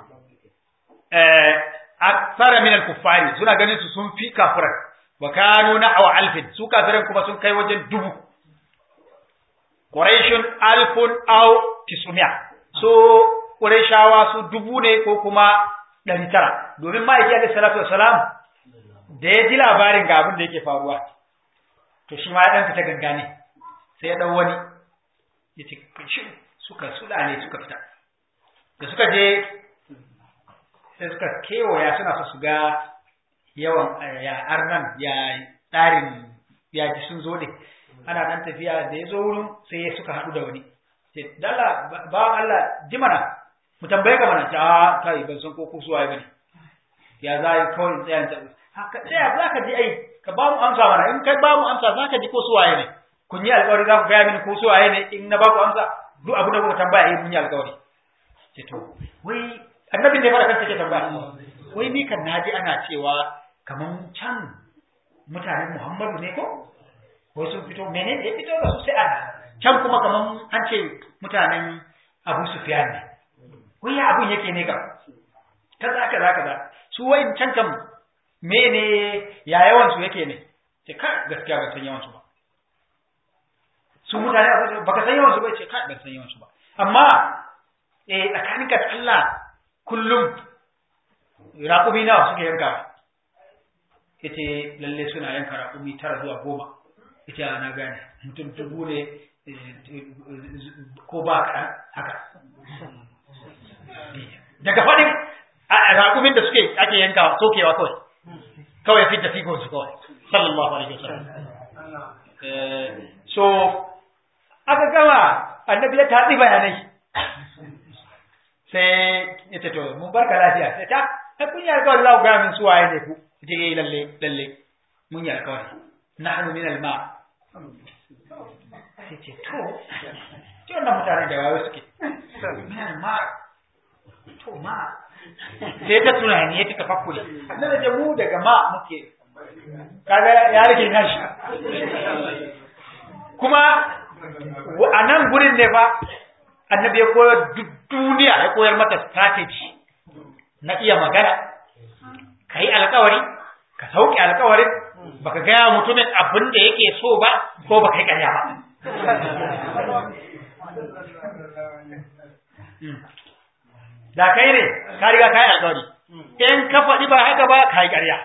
eh akthara min al-kuffari suna ganin su sun fi kafirai wa kanu na'wa alfin su kafirai kuma sun kai wajen dubu quraishun alfun aw tisumia so quraishawa su dubu ne ko kuma ɗari tara domin ma'aiki alaihi salatu wassalam da ya ji labarin ga abin da yake faruwa to shi ma ya ɗan fita gangane sai ya ɗau wani ya ce shi suka sulale suka fita da suka je sai suka kewaya suna so su ga yawan ya arnan ya tsarin ya ji sun zo ne ana ɗan tafiya da ya zo wurin sai suka haɗu da wani ce dala ba Allah ji mana mu tambaye ka mana ta kai ban san ko ku suwaye bane ya za yi kawai tsayan ta haka tsaya za ka ji ai ka ba mu amsa mana in kai ba mu amsa za ka ji ko suwaye ne kun yi alƙawari za ku gaya mini ko suwaye ne in na ba ku amsa duk abu da kuka tambaya yi mun yi alƙawari ce to wai annabin ne fara kan take tambaya wai ni kan naji ana cewa kaman can mutanen Muhammadu ne ko wai sun fito menene ya fito da su sai ana can kuma kaman an ce mutanen Abu Sufyan ne wai ya abun yake ne kam kaza kaza kaza su wayin can kam mene ya yawan su yake ne ce ka gaskiya ban san yawan su ba su mutane baka san yawan su ba ce ka ban san yawan su ba amma eh tsakanin ka Allah kullum raƙumi nawa suke yanka yace lalle suna yanka raƙumi tara zuwa goma yace na gane mutum dubu ne ko ba kaɗan haka daga faɗin raƙumin da suke ake yanka sokewa kawai kawai fit da figon su kawai sallallahu alaihi wasallam so aka gama annabi ya tatsi bayanai sai ya ce to mun barka lafiya sai ta ai kun yi alƙawari za ku gaya min su waye ne ku ce eh lalle lalle mun yi alƙawari nahnu min al-ma sai ce to ce wannan mutane da wayo suke min al-ma to ma sai ta tunani ya ta tafakkuri na da mu daga ma muke kaga ya rage nashi kuma a nan gurin ne fa annabi ya koyar duk duniya ya koyar mata strategy na iya magana ka yi alkawari ka sauke alkawarin baka gaya mutumin abin da yake so ba ko baka yi karya ba da kai ne ka riga ka yi alkawari in ka faɗi ba haka ba ka yi ƙarya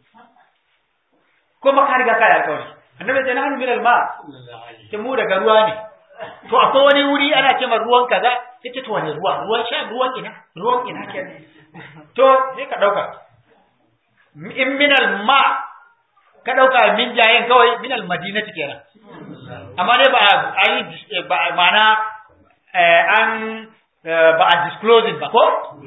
kuma ka riga ka yi alkawari annabi sai na hannu min alma ta mu daga ruwa ne to akwai wani wuri ana ce ruwan kaza sai ce to wani ruwa ruwan sha ruwan ina ruwan ina ke to sai ka dauka in min alma ka dauka min jayen kawai min almadinati kenan amma dai ba a ba ma'ana an ba a disclosing ba ko?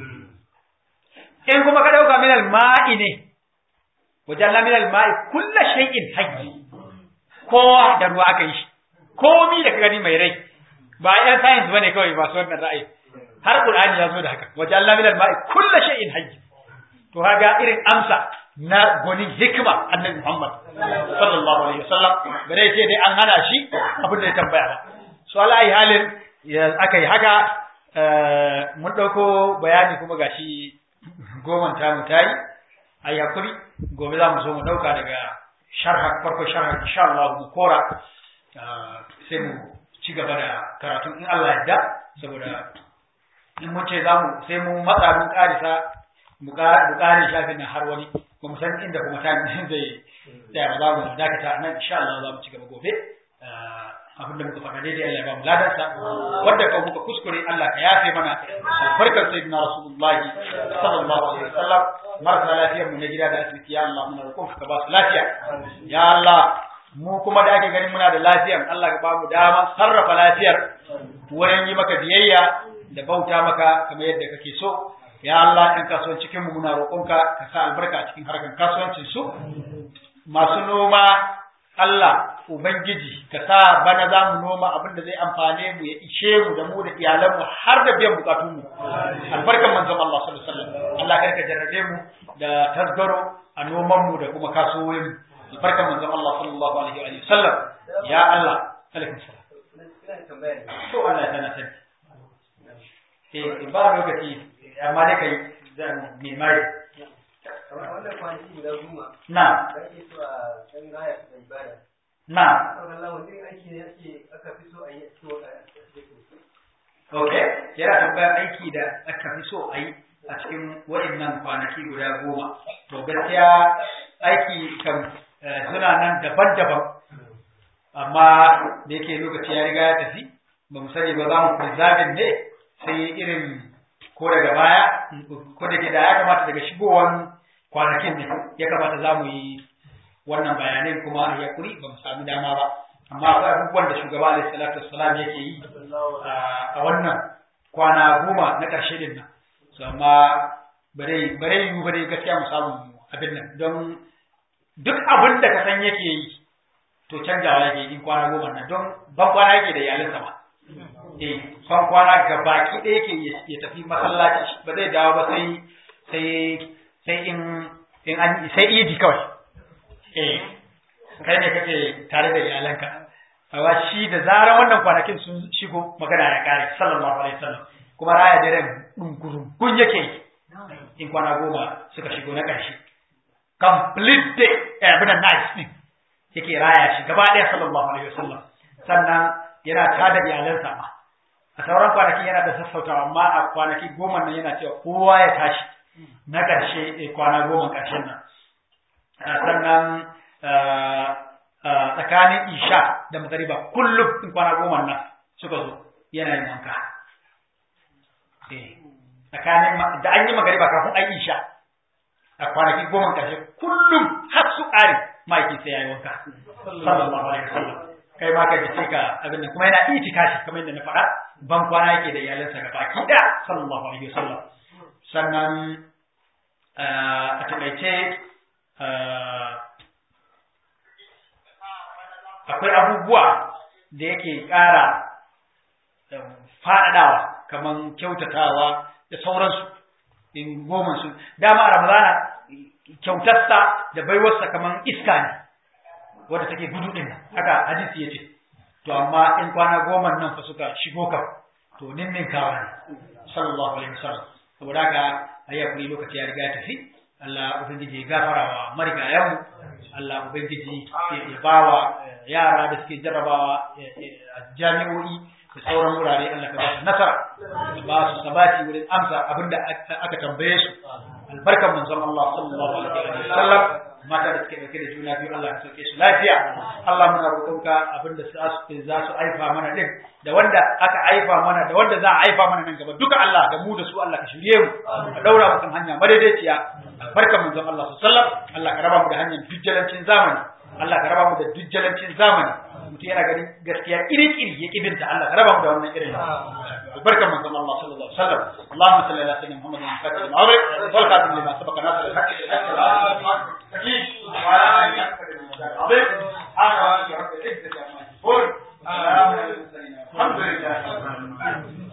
In kuma ka ɗauka minal ma'i ne, wajen minal ma'i kulla shay'in hayyi, kowa da ruwa aka yi shi, komi da ka gani mai rai, ba ‘yan science ba ne kawai masu wannan ra'ayi, har Ƙur'ani ya zo da haka, wajen minal ma'i kulla shay'in hayyi. To haga irin amsa na gwanin hikima annabi Muhammad sallallahu alaihi wasallam ba dai sai dai an hana shi abin da ya tambaya ba. So ala halin aka yi haka mun ɗauko bayani kuma gashi goman tamu ta yi ai hakuri gobe za mu zo mu dauka daga sharha farko sharha insha Allah mu kora sai mu ci gaba da karatun in Allah yarda saboda in mun ce za mu sai mu matsa mun karisa mu kare shafin nan har wani ba mu san inda kuma ta zai tsaya ba za mu dakata nan insha Allah za mu ci gaba gobe abin da muka faɗa daidai Allah ya ba mu ladansa wanda ka muka kuskure Allah ka yafe mana albarkar sayyidina rasulullahi sallallahu alaihi wasallam marasa lafiyar mu na gida da asibiti ya Allah muna roƙon ka ba su lafiya ya Allah mu kuma da ake ganin muna da lafiyar Allah ka ba mu daman sarrafa lafiyar wurin yi maka biyayya da bauta maka kamar yadda kake so ya Allah ɗan kasuwan cikin mu muna roƙonka ka sa albarka a cikin harkar kasuwancin su masu noma Allah Ubangiji ka sa bana za mu noma abin da zai amfane mu ya ishe mu da mu da iyalanmu har da biyan bukatun mu albarkan manzon Allah sallallahu alaihi wasallam Allah kar ka jarrabe mu da tasgaro a noman mu da kuma kasuwoyin mu albarkan manzon Allah sallallahu alaihi wa sallam ya Allah alaikum salam to Allah ya sana sani eh ba lokaci amma dai kai zan mai wannan kwanaki guda goma na da ake so a ɗan raya da ibada na sauran lawan ɗin aiki ne ake aka fi so a yi a cikin wata ok yana tambayar aiki da aka fi so a yi a cikin waɗannan kwanaki guda goma to gaskiya aiki kan eh, suna nan daban-daban amma da yake lokaci ya riga ya tafi ba mu sani ba za mu preserving ne sai irin ko daga baya ko da ke da ya kamata daga shigowan kwanakin ne ya kamata za mu yi wannan bayanai kuma ya kuri ba mu sami dama ba amma akwai abubuwan da shugaba alaihi salatu wassalam yake yi a wannan kwana goma na ƙarshe din nan so amma bare bare yi bare gaskiya mu samu abin nan don duk abin da ka san yake yi to canjawa yake in kwana goma nan don ban kwana yake da iyalinsa ba eh ban kwana ga baki ɗaya yake ya tafi masallaci ba zai dawo ba sai sai sai in in an sai idi kawai eh kai ne kake tare da iyalanka amma shi da zarar wannan kwanakin sun shigo magana ya kare sallallahu alaihi wasallam kuma raya daren dunkurum kun yake yi in kwana goma suka shigo na ƙarshe complete day eh abin nice din yake raya shi gaba ɗaya sallallahu alaihi wasallam sannan yana tada iyalansa ma a sauran kwanakin yana da sassautawa amma a kwanaki goma nan yana cewa kowa ya tashi na ƙarshe kwana goma ƙarshen nan sannan tsakanin isha da magariba kullum in kwana goma nan suka zo yana yin wanka tsakanin da an yi magariba kafin an isha a kwanaki goma ƙarshe kullum har su ƙare ma'aikin sai ya yi wanka sallallahu alaihi wasallam kai ma ka ji sai ka abin nan kuma yana itikafi kamar yadda na faɗa ban kwana yake da iyalansa ga baki da sallallahu alaihi wasallam sannan a taƙaice akwai abubuwa da yake ƙara faɗaɗawa kamar kyautatawa da sauransu in goma su dama a ramadana kyautarsa da baiwarsa kamar iska ne wadda take gudu ɗin haka hadisi ya ce to amma in kwana goma nan fa suka shigo kan to ninninkawa ne sallallahu alaihi wasallam saboda haka ayi hakuri lokaci ya riga ya tafi Allah ubangiji ya gafara wa marigayanmu Allah ubangiji ya bawa yara da suke jarrabawa a jami'o'i da sauran wurare Allah ka ba su nasara ka ba su sabati wurin amsa abinda aka tambaye su albarkan manzon Allah sallallahu alaihi wasallam mata da suke dauke da juna biyu Allah ka sauke su lafiya Allah muna roƙonka abinda za su aifa mana din da wanda aka aifa mana da wanda za a aifa mana nan gaba duka Allah da mu da su Allah ka shirye mu ka daura mu kan hanya madaidaiciya albarkan manzon Allah sallallahu alaihi wasallam Allah ka raba mu da hanyar dujjalancin zamani Allah ka raba mu da dujjalancin zamani mutum yana ganin gaskiya iri-iri ya kibinta Allah ka raba mu da wannan irin albarkan manzon Allah sallallahu alaihi wasallam Allahumma salli ala sayyidina Muhammadin wa sallam wal khatim lima sabaqa nasr al-haqq